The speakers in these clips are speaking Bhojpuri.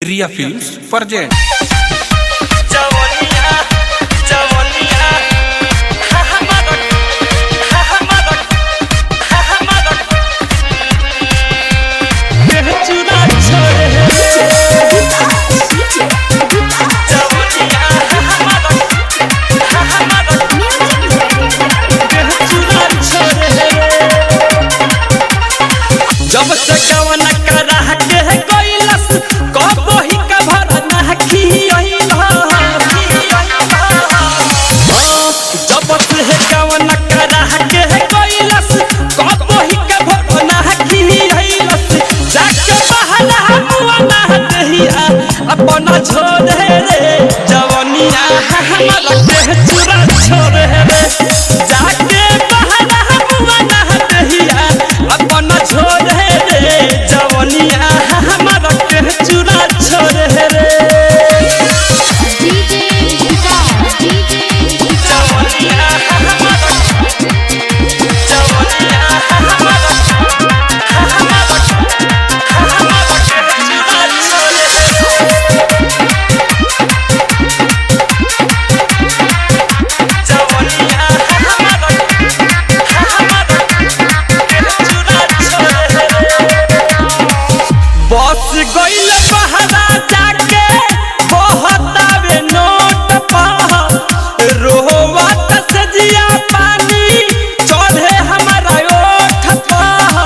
रिया फिल्म्स प्रेजेंट जवनिया जवनिया हा हा मदक हा हा मदक हा हा मदक ये चुना छोड़े जवनिया हा हा मदक हा हा मदक ये चुना छोड़े जब से कवन करा के गइलस कबो ही कभर ना खियइल जब से कवन करा के गइलस कबो ही कभर ना खियइलस जाके बहला हुआ ना दहिया अपना छोड़े रे जवनिया हमर के चुरा छोड़े रे जाके बहला हुआ ना दहिया अपना छोड़े रे जवनिया हमर के चुरा छोड़े रे DJ Guitar, DJ Guitar. जवनिया हमर जवनिया हमर हमर हमर के चुरा छोड़े रे जवनिया हमर हमर के चुरा छोड़े रे बस गइल बहरा जाके बहतावे नोट पा रोवा तसजिया पानी चढ़े हमारा ओठ पा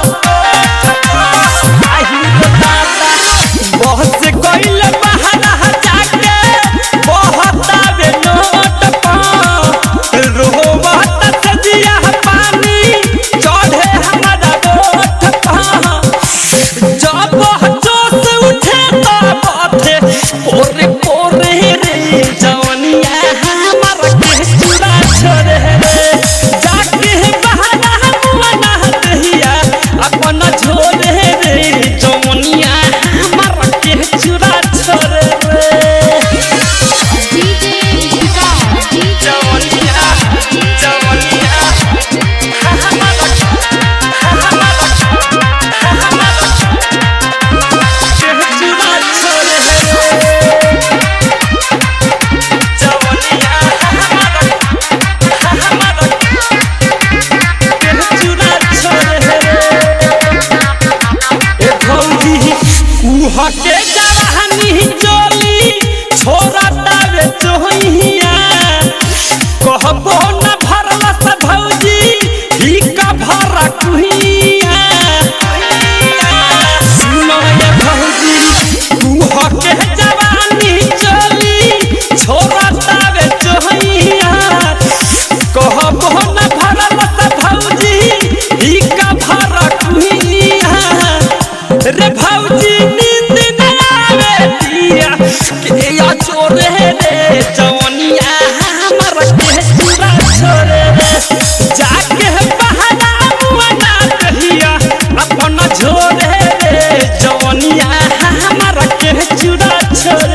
आही रे दादा बस गइल बहरा जाके बहतावे नोट पा रोवा तसजिया पानी चढ़े हमारा ओठ पा जब जोश उठे तब अथे पोरे पोरे रे जवनिया हमर के चूड़ा छोड़े रे जाके बहाना मना दहिया अपन झोले रे जवनिया हमर के चूड़ा छोड़े रे DJ Guitar, DJ जवनिया जवनिया हमर हमर हमर के चूड़ा छोड़े रे जवनिया हमर हमर के चूड़ा छोड़े रे ए भौजी उहा के जवानी चोली छोरा तावे चोहिया कहबो न भरला स भौजी ही का भरा कुहिया सुनो ये भौजी उहा के जवानी चोली छोरा तावे चोहिया कहबो न भरला स भौजी ही का भरा कुहिया रे भौजी नींद न आवे दिया के या छोरे रे जवनिया हमर के चूड़ा छोरे रे जाके बहाना मुआना कहिया अपन झोरे रे जवनिया हमर के चूड़ा छोरे